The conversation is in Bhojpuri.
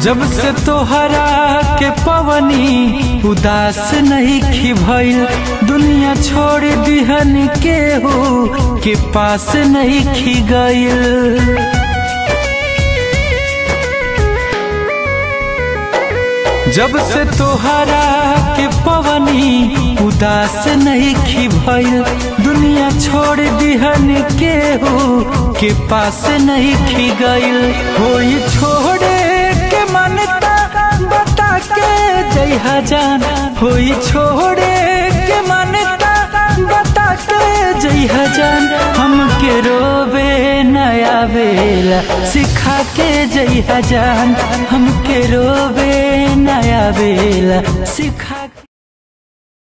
जब से तोहरा के पवनी उदास नहीं खी भइल दुनिया छोड़ दिहन के हो के पास नहीं खी गइल जब से तोहरा के पवनी उदास नहीं खी भइल दुनिया छोड़ दिहन के हो के पास नहीं खी गइल होई छोड़े के मनता बता के जय हजान होई छोड़े के मनता बता के जय हजान हमके रोवे नया बेला सिखा के जय हजान हमके रोवे नया बेला सिखा